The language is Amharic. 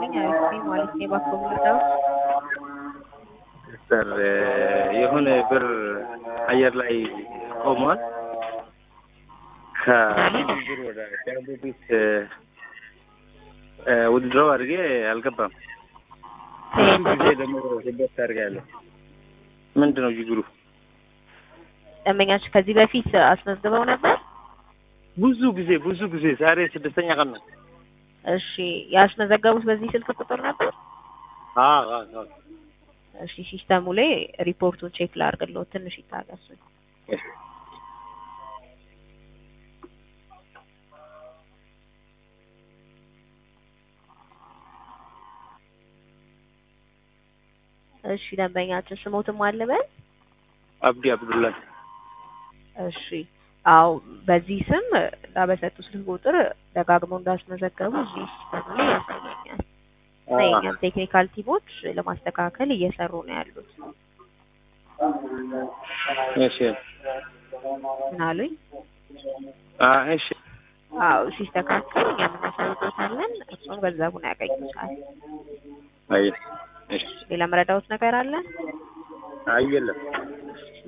ይስጥልኝ። አሪፍ ነኝ ማለት ነው። እባክዎ ምንድነው? ሲስተር የሆነ ብር አየር ላይ ቆሟል። ከብር ወደ ዲያቤቲስ ውድድረው አድርጌ አልገባም። ብዙ ጊዜ ደግሞ ሪፖርት አድርጋለሁ። ምንድን ነው ችግሩ? ደንበኛችሁ ከዚህ በፊት አስመዝግበው ነበር? ብዙ ጊዜ ብዙ ጊዜ ዛሬ ስድስተኛ ቀን ነው። እሺ ያስመዘገቡት በዚህ ስልክ ቁጥር ነበር? አዎ አዎ አዎ። እሺ ሲስተሙ ላይ ሪፖርቱን ቼክ ላድርግልዎት፣ ትንሽ ይታገሱ። እሺ ደንበኛችን ስሞትም አልበል? አብዲ አብዱላህ። እሺ አዎ፣ በዚህ ስም በሰጡ ስልክ ቁጥር ደጋግመው እንዳስመዘገቡ እዚህ ሲስተሙ ላይ ያሳየኛል። እና የእኛም ቴክኒካል ቲሞች ለማስተካከል እየሰሩ ነው ያሉት። እሺ ምን አሉኝ? አ እሺ አዎ ሲስተካከል እኛም እናሳውቅዎታለን። እሱን ገንዘቡን ያገኙታል። አይ እሺ ሌላ መረዳዎት ነገር አለ? አይ የለም።